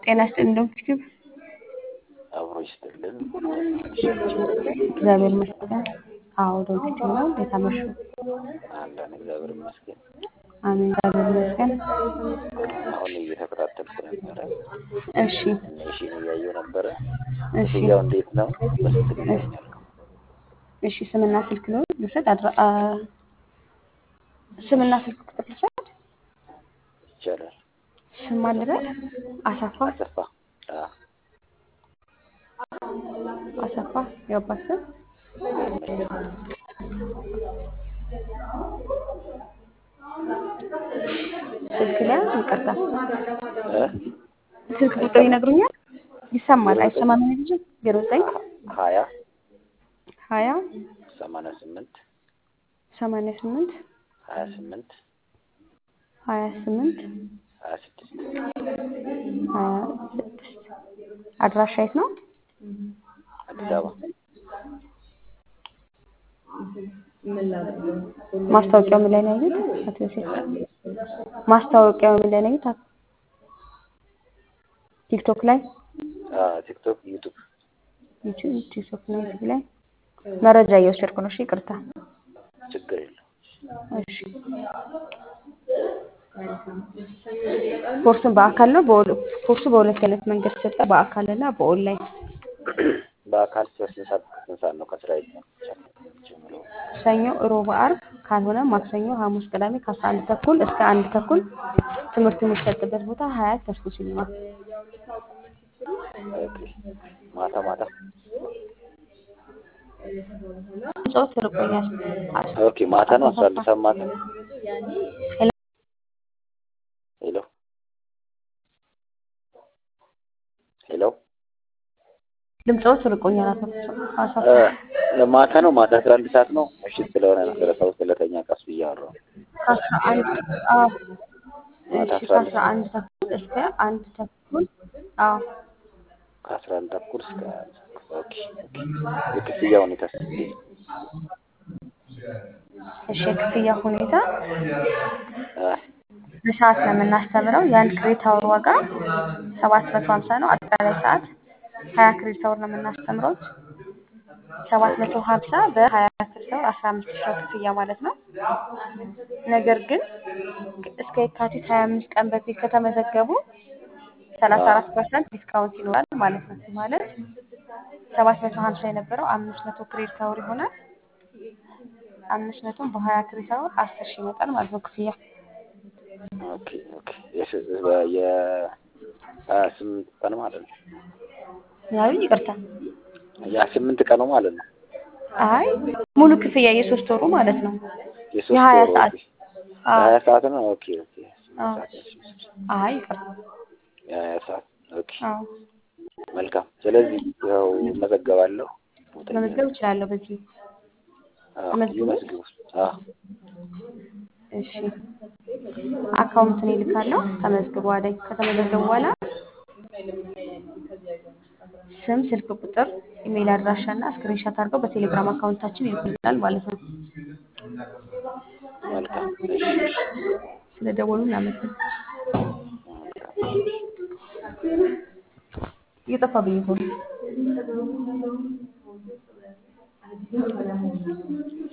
ጤና ይስጥልኝ ዶክተር አብሮ ይስጥልን። እንደምናመሻችሁ እግዚአብሔር ይመስገን። አዎ ዶክተር ነው። እንዴት አመሹ? አለን እግዚአብሔር ይመስገን። አሜን። እግዚአብሔር ይመስገን። አሁን እየተከታተልኩ ነበረ። እሺ እሺን እያየሁ ነበረ። እሺ ክፍያው እንዴት ነው? በስንት ጊዜ ያኛል? እሺ ስምና ስልክ ነው ልውሰድ? አድራ አ ስምና ስልክ ቁጥር ልውሰድ? ይቻላል። ስም አልበል አሰፋ አሰፋ አ አሰፋ የአባት ስም ይመስገን ስልክ ላይ ይቅርታ፣ እ ስልክ ቁጥር ይነግሩኛል? ይሰማል አይሰማም? ልጅ ዜሮ ዘጠኝ ሀያ ሀያ ሰማንያ ስምንት ሰማንያ ስምንት ሀያ ስምንት ሀያ ስምንት ሀያ ስድስት ሀያ ስድስት አድራሻ የት ነው? አዲስ አበባ ማስታወቂያው ምን ላይ ነው ያዩት? አቶ ዮሴፍ ማስታወቂያው ምን ላይ ነው ያዩት? ቲክቶክ ላይ፣ አ ቲክቶክ፣ ዩቱብ ዩቲዩብ፣ ቲክቶክ እና ዩቲዩብ ላይ መረጃ እየወሰድኩ ነው። እሺ ይቅርታ። ችግር የለው። እሺ ኮርሱን በአካል ነው በኦል- ኮርሱ በሁለት አይነት መንገድ ይሰጣል፣ በአካል እና በኦንላይን። በአካል ስንት ሰዓት ስንት ሰዓት ነው ከስራ ጀምሮ? ሰኞ፣ ሮብ፣ አርብ ካልሆነ ማክሰኞ፣ ሐሙስ፣ ቅዳሜ ከአስራ አንድ ተኩል እስከ አንድ ተኩል ትምህርቱ የሚሰጥበት ቦታ ሀያት ተስኩ ሲኒማ። ኦኬ ማታ ማታ ጾት ርቆኛል። ኦኬ ማታ ነው አስራ አንድ ሰዓት ማታ ሄሎ ሄሎ ድምፆት ርቆኛል። አቶ አሰፋ እ ማታ ነው ማታ አስራ አንድ ሰዓት ነው ምሽት ስለሆነ ነው ስለ ሰው ስለተኛ ቀስ ብዬ አወራሁ ከአስራ አንድ አዎ፣ ማታ እሺ አስራ አንድ ከአስራ አንድ ተኩል እስከ አንድ ተኩል አዎ። ከአስራ አንድ ተኩል እስከ ኦኬ ኦኬ የክፍያ ሁኔታ እንዴት ነው? እሺ የክፍያ ሁኔታ አ በሰዓት ነው የምናስተምረው። የአንድ ክሬዲት አወር ዋጋ ሰባት መቶ ሀምሳ ነው። አጠቃላይ ሰዓት ሀያ ክሬዲት አወር ነው የምናስተምረው። ሰባት መቶ ሀምሳ በሀያ ክሬዲት አወር አስራ አምስት ሺህ ነው ክፍያ ማለት ነው። ነገር ግን እስከ የካቲት ሀያ አምስት ቀን በፊት ከተመዘገቡ ሰላሳ አራት ፐርሰንት ዲስካውንት ይኖራል ማለት ነው። ማለት ሰባት መቶ ሀምሳ የነበረው አምስት መቶ ክሬዲት አወር ይሆናል። አምስት መቶን በሀያ ክሬዲት አወር አስር ሺህ ይመጣል ማለት ነው ክፍያ ኦኬ ኦኬ የስ- የ ሀያ ስምንት ቀን ማለት ነው ያሉኝ ይቅርታ። ያ ስምንት ቀኑ ማለት ነው አይ ሙሉ ክፍያ የሶስት ወሩ ማለት ነው። የሶስት የሀያ ወሩ ሰዓት ኦኬ የሀያ ሰዓት ነው ኦኬ ኦኬ አዎ። አይ ይቅርታ። የሀያ ሰዓት ኦኬ አዎ መልካም ስለዚህ ያው እመዘገባለሁ ቦታ መመዝገብ እችላለሁ በዚህ አዎ ተመዝግቡ? ይመዝግቡ አዎ እሺ አካውንትን ይልካለሁ። ተመዝግቡ አለኝ። ከተመዘገቡ በኋላ ስም፣ ስልክ ቁጥር፣ ኢሜይል አድራሻ እና ስክሪንሻት አድርገው በቴሌግራም አካውንታችን ይልኩልናል ማለት ነው። መልካም እሺ እሺ ስለ ደወሉ እናመሰግናለን። መልካም እየጠፋብኝ እኮ ነው።